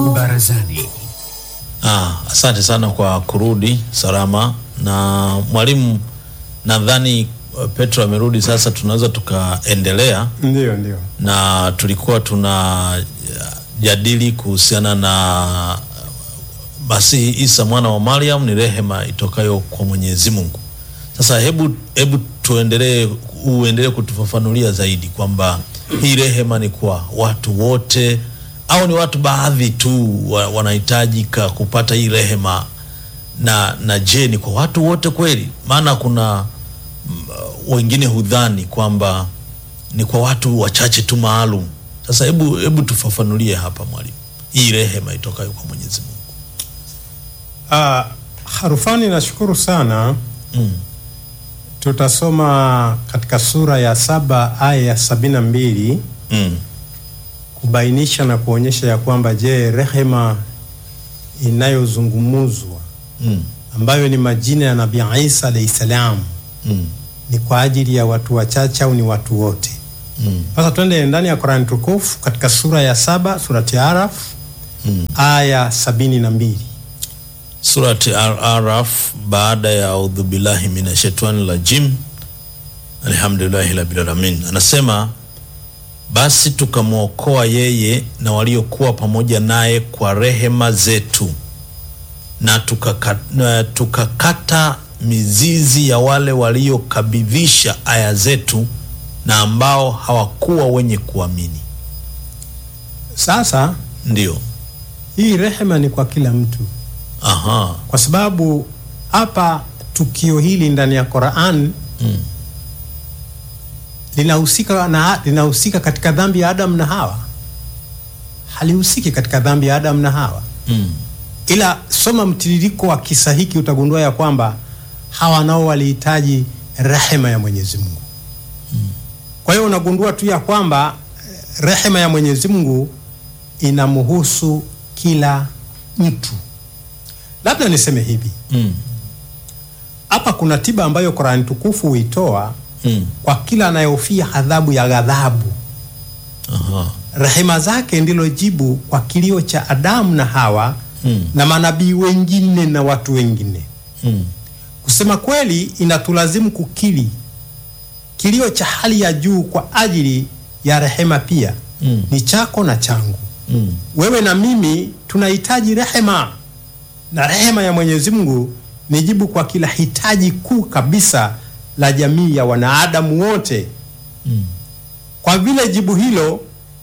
Barazani. Ah, asante sana kwa kurudi salama na mwalimu, nadhani uh, Petro amerudi sasa, tunaweza tukaendelea Ndio, ndio. na tulikuwa tuna jadili kuhusiana na Masihi Isa mwana wa Mariam ni rehema itokayo kwa Mwenyezi Mungu. Sasa hebu hebu tuendelee, uendelee kutufafanulia zaidi kwamba hii rehema ni kwa watu wote au ni watu baadhi tu wa- wanahitajika kupata hii rehema, na na je, ni kwa watu wote kweli? Maana kuna mm, wengine hudhani kwamba ni kwa watu wachache tu maalum. Sasa hebu hebu tufafanulie hapa mwalimu, hii rehema itokayo kwa Mwenyezi Mungu. Ah, Harufani, nashukuru sana. Mm. Tutasoma katika sura ya saba aya ya sabini na mbili Mm. kubainisha na kuonyesha ya kwamba je, rehema inayozungumuzwa Mm. ambayo ni majina ya Nabii Isa alayhi salam Mm. ni kwa ajili ya watu wachache au ni watu wote? Mm. Sasa twende ndani ya Qur'an tukufu katika sura ya saba surati Araf Mm. aya sabini na mbili. Surati Al-Araf baada ya audhu billahi minashaitani rajim alhamdulillahi rabbil alamin, anasema basi tukamwokoa yeye na waliokuwa pamoja naye kwa rehema zetu na tukaka- na tukakata mizizi ya wale waliokabidhisha aya zetu na ambao hawakuwa wenye kuamini. Sasa Ndio, hii rehema ni kwa kila mtu, aha, kwa sababu hapa tukio hili ndani ya Qur'an mm. linahusika na linahusika katika dhambi ya Adam na Hawa, halihusiki katika dhambi ya Adam na Hawa. Mm. Ila soma mtiririko wa kisa hiki utagundua ya kwamba hawa nao walihitaji rehema ya Mwenyezi Mungu. Kwa hiyo unagundua tu ya kwamba eh, rehema ya Mwenyezi Mungu inamhusu kila mtu. Labda niseme hivi, Mm. hapa kuna tiba ambayo Qur'an tukufu huitoa Mm. kwa kila anayehofia adhabu ya ghadhabu. Aha. Rehema zake ndilo jibu kwa kilio cha Adamu na Hawa Mm. na manabii wengine na watu wengine. Mm. Kusema kweli, inatulazimu kukiri kilio cha hali ya juu kwa ajili ya rehema pia Mm. ni chako na changu. Mm. Wewe na mimi tunahitaji rehema, na rehema ya Mwenyezi Mungu ni jibu kwa kila hitaji kuu kabisa la jamii ya wanadamu wote. Mm. Kwa vile jibu hilo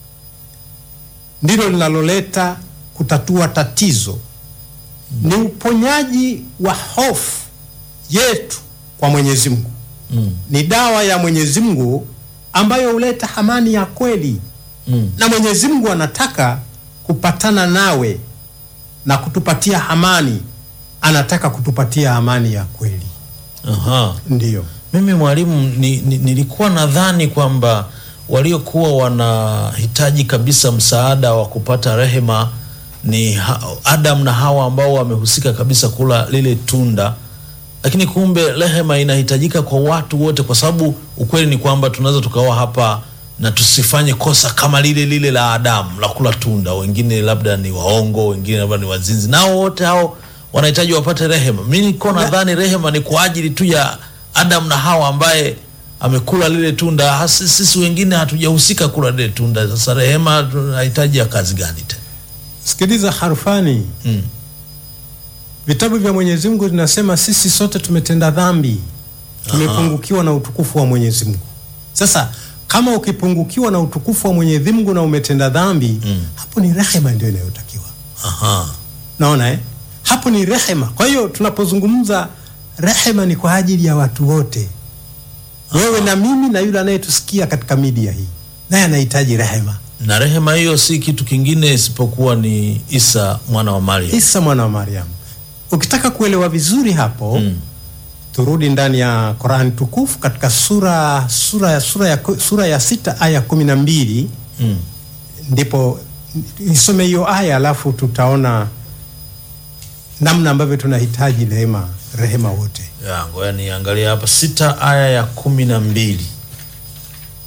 ndilo linaloleta kutatua tatizo, ni uponyaji wa hofu yetu kwa Mwenyezi Mungu. Mm. Ni dawa ya Mwenyezi Mungu ambayo huleta amani ya kweli, Mm. na Mwenyezi Mungu anataka kupatana nawe na kutupatia amani. Anataka kutupatia amani ya kweli, Aha. ndiyo. Mimi mwalimu ni, ni, nilikuwa nadhani kwamba waliokuwa wanahitaji kabisa msaada wa kupata rehema ni ha, Adam na Hawa ambao wamehusika kabisa kula lile tunda, lakini kumbe rehema inahitajika kwa watu wote, kwa sababu ukweli ni kwamba tunaweza tukawa hapa na tusifanye kosa kama lile lile la Adamu la kula tunda. Wengine labda ni waongo, wengine labda ni wazinzi, nao wote hao wanahitaji wapate rehema. Mi niko nadhani rehema ni kwa ajili tu ya Adam na Hawa ambaye amekula lile tunda. Hasi- Sisi wengine hatujahusika kula lile tunda. Sasa rehema tunahitaji ya kazi gani tena? Sikiliza harufani, Mm. vitabu vya Mwenyezi Mungu vinasema sisi sote tumetenda dhambi, tumepungukiwa na utukufu wa Mwenyezi Mungu. Sasa kama ukipungukiwa na utukufu wa Mwenyezi Mungu na umetenda dhambi Mm. hapo ni rehema ndio inayotakiwa. Aha. Naona eh? Hapo ni rehema. Kwa hiyo tunapozungumza rehema ni kwa ajili ya watu wote, wewe na mimi na yule anayetusikia katika media hii, naye anahitaji rehema. Na rehema hiyo si kitu kingine isipokuwa ni Isa mwana wa Maria. Isa mwana wa Mariam. Ukitaka kuelewa vizuri hapo Mm. turudi ndani ya Qur'an tukufu katika sura sura ya sura ya sura ya sita aya kumi na mbili Mm. ndipo nisome hiyo aya alafu tutaona namna ambavyo tunahitaji rehema rehema wote. Ya, ngoja niangalie hapa sita aya ya kumi na mbili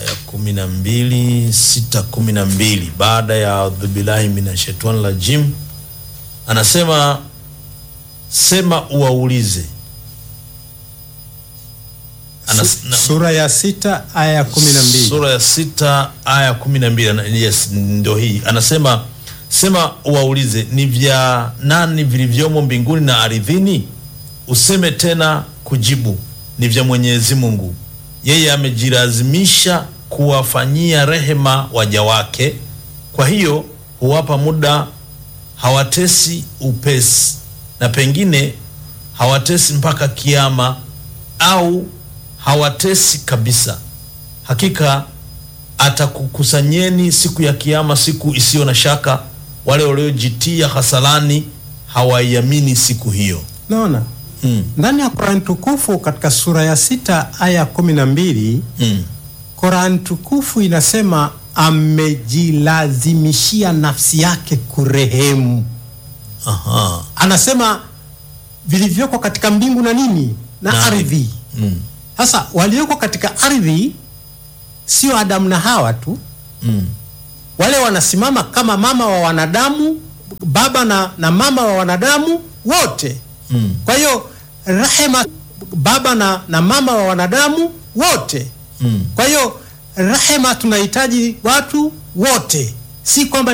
ya kumi na mbili sita kumi na mbili baada ya audhubillahi minashaitani rajim anasema sema uwaulize Anas, Su- na, sura ya sita aya ya kumi na mbili sura ya sita aya kumi na mbili ana- yes ndo hii anasema sema uwaulize ni vya nani vilivyomo mbinguni na ardhini useme tena kujibu ni vya mwenyezi mungu yeye amejilazimisha kuwafanyia rehema waja wake kwa hiyo huwapa muda hawatesi upesi na pengine hawatesi mpaka kiama au hawatesi kabisa hakika atakukusanyeni siku ya kiama siku isiyo na shaka wale waliojitia hasalani hawaiamini siku hiyo naona mm. ndani ya Qur'an tukufu katika sura ya sita aya ya kumi na mbili Mm. Qur'an tukufu inasema amejilazimishia nafsi yake kurehemu. Aha. Anasema vilivyoko katika mbingu na nini na, Na ardhi. Mm. Sasa walioko katika ardhi sio Adamu na Hawa tu, Mm. wale wanasimama kama mama wa wanadamu, baba na, na mama wa wanadamu wote. Mm. Kwa hiyo rehema, baba na, na mama wa wanadamu wote. Mm. Kwa hiyo rehema tunahitaji watu wote, si kwamba